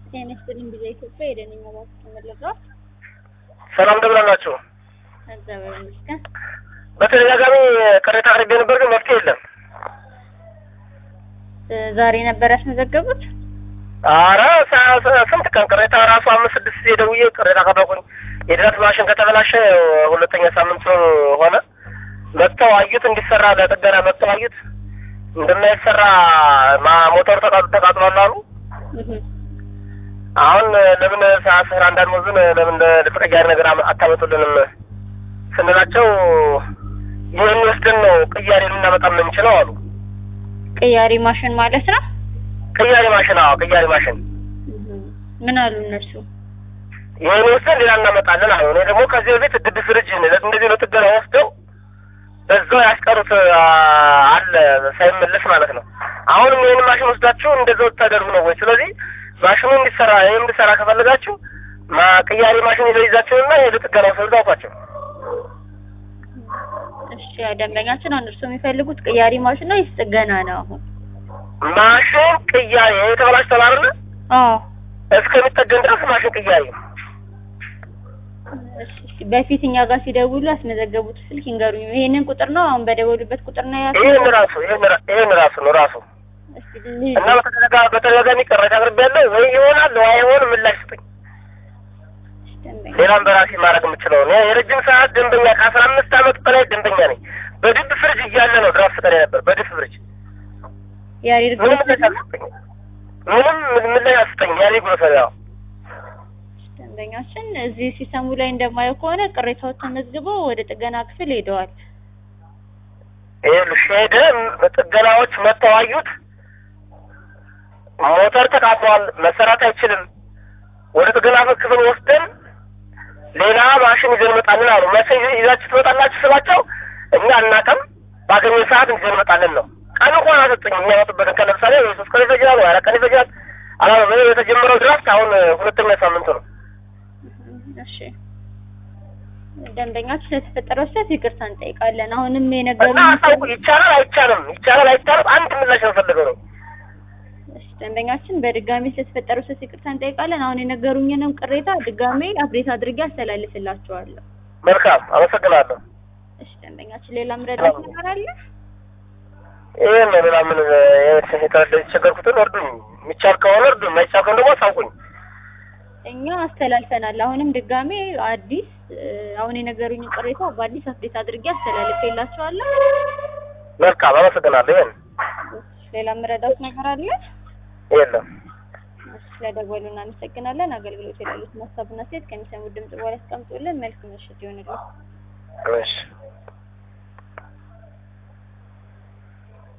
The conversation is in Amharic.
ጤና ይስጥልኝ ቢዛ ኢትዮጵያ የደንኛ ባንክ ተመለጋ ሰላም እንደምን አላችሁ? እግዚአብሔር ይመስገን። በተደጋጋሚ ቅሬታ አቅርቤ ነበር፣ ግን መፍትሄ የለም። እ ዛሬ ነበር ያስመዘገቡት? አረ ሰ- ሰ- ስንት ቀን ቅሬታ ራሱ አምስት ስድስት ጊዜ ደውዬ ቅሬታ ቀረብኩኝ። የድረት ማሽን ከተበላሸ ሁለተኛ ሳምንት ሆነ። መጥተው አዩት፣ እንዲሰራ ለጥገና መጥተው አዩት። እንደማይሰራ ማ- ሞተሩ ተቃጥ- ተቃጥሏል አሉ። እህ አሁን ለምን ሳስር አንዳንድ ወዝን ለምን ለተቀያሪ ነገር አመ- አታመጡልንም ስንላቸው ይህን ወስደን ነው ቅያሬ ልናመጣ የምንችለው አሉ። ቅያሪ ማሽን ማለት ነው። ቅያሬ ማሽን አዎ፣ ቅያሬ ማሽን እህ ምን አሉ እነሱ? ይህን ወስደን ሌላ እናመጣለን አሉ። እኔ ደግሞ ከዚህ በፊት ድድ ፍሪጅ እንደዚህ ነው ጥገና ወስደው በዛው ያስቀሩት አ፣ አለ ሳይመለስ ማለት ነው። አሁንም ይህን ማሽን ወስዳችሁ እንደዛው ታደርጉ ነው ወይ? ስለዚህ ማሽኑ እንዲሰራ ይህም እንዲሰራ ከፈለጋችሁ ማ- ቅያሬ ማሽን ይዘው ይዛችሁና የሄዱ ጥገና ወስደው አውቋቸው። እሺ ያ ደንበኛችን አሁን እርስዎ የሚፈልጉት ቅያሪ ማሽን ነው ወይስ ጥገና ነው? አሁን ማሽን ቅያሬ የተበላሽቷል አይደለ? አዎ እስከሚጠገን ድረስ ማሽን ቅያሬ እሺ፣ እሺ። በፊት እኛ ጋር ሲደውሉ ያስመዘገቡት ስልክ ይንገሩኝ። ይሄንን ቁጥር ነው አሁን በደወሉበት ቁጥር ነው ያስ ይህን ራሱ ይህን ራ- ይህን ራሱ ነው ራሱ እስቲ ልጅ እና በተደጋ- በተደጋጋሚ ቅሬታ አቅርቤያለሁ። ወይ ይሆናል ወይ አይሆንም ምላሽ ስጡኝ። ደንበኛ ሌላም በራሴ ማድረግ የምችለው ነው። የረጅም ሰዓት ደንበኛ ከአስራ አምስት ዓመት በላይ ደንበኛ ነኝ። በድብ ፍሪጅ እያለ ነው ድራፍት ቀን ነበር። በድብ ፍሪጅ ያሬድ ምንም ግሮሰሪ ምላሽ አልሰጠኝም። ምንም ምላሽ አልሰጠኝም። ያኔ ግሮሰሪ ያው ደንበኛችን እዚህ ሲስተሙ ላይ እንደማየው ከሆነ ቅሬታዎች ተመዝግበው ወደ ጥገና ክፍል ሄደዋል። ይኸውልሽ ሄደ ጥገናዎች መጥተው አዩት። ሞተር ተቃጥሏል፣ መሰራት አይችልም። ወደ ጥገና ክፍል ወስደን ሌላ ማሽን ይዘን እንመጣለን አሉ። መቼ ይዛችሁ ትመጣላችሁ ስላቸው እኛ እናቀም ባገኘ ሰዓት ይዘን እንመጣለን ነው። ቀን እንኳን አሰጡኝ። የሚያመጡበትን ቀን ለምሳሌ ወይ ሶስት ቀን ይፈጃል ወይ አራት ቀን ይፈጃል። አላ የተጀመረው ድራፍት አሁን ሁለተኛ ሳምንቱ ነው። እሺ ደንበኛችን ለተፈጠረው ስህተት ይቅርታ እንጠይቃለን። አሁንም የነገሩን እና አሳውቁ። ይቻላል አይቻልም፣ ይቻላል አይቻልም። አንድ ምላሽ ነው ፈልገው ነው እሺ ደንበኛችን በድጋሚ ስለተፈጠረው ስህተት ይቅርታ እንጠይቃለን። አሁን የነገሩኝንም ቅሬታ ድጋሜ አፕዴት አድርጌ አስተላልፍላችኋለሁ። መልካም፣ አመሰግናለሁ። እሺ ደንበኛችን ሌላ ምረዳት ነገር አለ? ይህን ነው ሌላ ምን የተቸገርኩትን እርዱኝ። የሚቻል ከሆነ እርዱኝ፣ የማይቻል ከሆነ ደግሞ አሳውቁኝ። እኛ አስተላልፈናል። አሁንም ድጋሜ አዲስ እ፣ አሁን የነገሩኝን ቅሬታ በአዲስ አፕዴት አድርጌ አስተላልፌላችኋለሁ። መልካም፣ አመሰግናለሁ። ይህን እሺ ሌላ ምረዳት ነገር አለ? የለም። እሺ ስለደወሉ እናመሰግናለን። አገልግሎት የሌሉት ሀሳብና ሴት ከሚሰሙት ድምጽ በኋላ ያስቀምጡልን። መልካም ምሽት ይሆንልን። እሺ